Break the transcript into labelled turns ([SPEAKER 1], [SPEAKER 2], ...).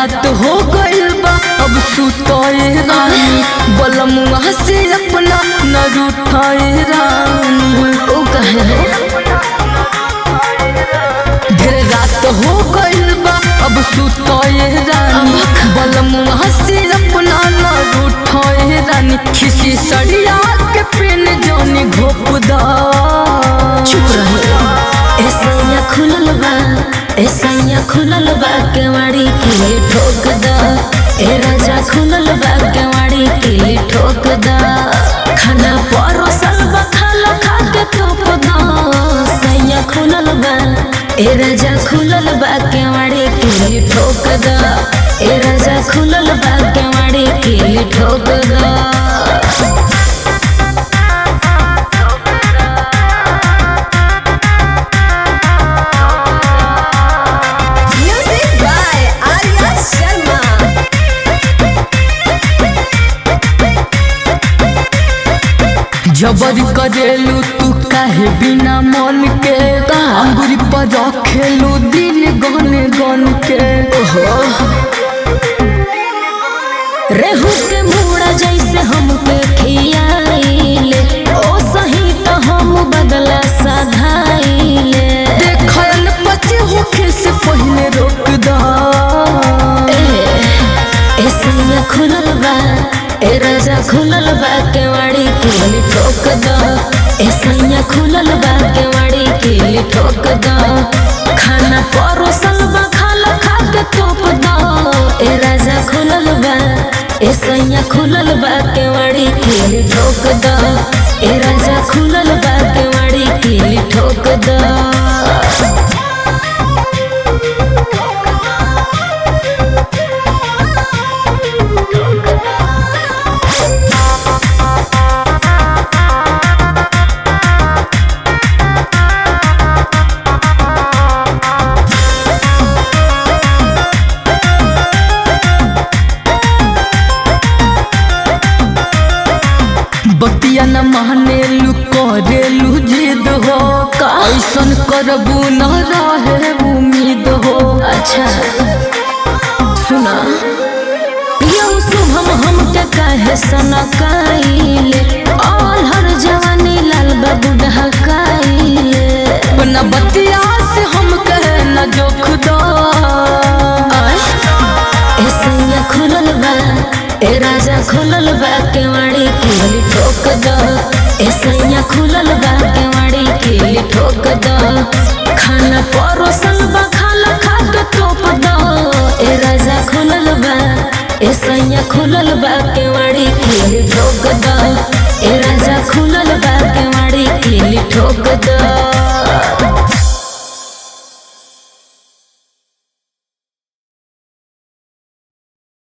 [SPEAKER 1] रात हो गइल बा अब सुतए रानी बलमुआ से अपना न रूठाए रानी
[SPEAKER 2] ओ कहे रे
[SPEAKER 1] ढेर रात हो गइल बा अब सुतए रानी बलमुआ से अपना न रूठाए रानी खिसी सड़िया के पेन जानी घोपदा
[SPEAKER 2] चुप रहे ऐसा खुलल बा ऐसा खुलल बा केवाड़ी के ठोक दा ए राजा खुलल बा केवाड़ी के ठोक दा खाना परोसल बा खाला खा के तोप दा सैया खुलल बा ए राजा खुलल बा केवाड़ी के ठोक दा ए राजा खुलल बा केवाड़ी के ठोक दा
[SPEAKER 3] Music by Arya Sharma.
[SPEAKER 1] जबर करेलू तू काहे बिना मन के
[SPEAKER 2] का?
[SPEAKER 1] अंगुरी पर रखेलू दिन गन गन के
[SPEAKER 2] रेहू के मुड़ा जैसे हमके खियाइले ओ सही तो हम बदला सधाइले
[SPEAKER 1] देखल पचे होखे से पहले रोक दा
[SPEAKER 2] ए सैया खुलल बा ए राजा खुलल बा केवाड़ी के ठोक दा ए सैया खुलल बा केवाड़ी के ठोक दा खाना परोसल बा खाला खा के तोप दा ए राजा खुलल बा ए सैया खुलल बा केवाड़ी के ठोक दा ए राजा खुलल बा केवाड़ी के ठोक दा
[SPEAKER 1] बतिया न मानेलू करेलू जिद हो ऐसन करबू न रहे उम्मीद हो
[SPEAKER 2] अच्छा सुना यौ शुभम हमके कहे सनकाइले ऑल हर जवानी लाल बाबू ढकाइले
[SPEAKER 1] अपना बतिया से हम कहे न जोख दा
[SPEAKER 2] ए सैया खुलल बा ए राजा खुलल बा केवाड़ी के ठोक दा ए सैया खुलल बा केवाड़ी के ठोक दा खाना परोसल बा खाला खा के तोप दा ए राजा खुलल बा ए सैया खुलल बा केवाड़ी के ठोक दा ए राजा खुलल बा केवाड़ी के ठोक दा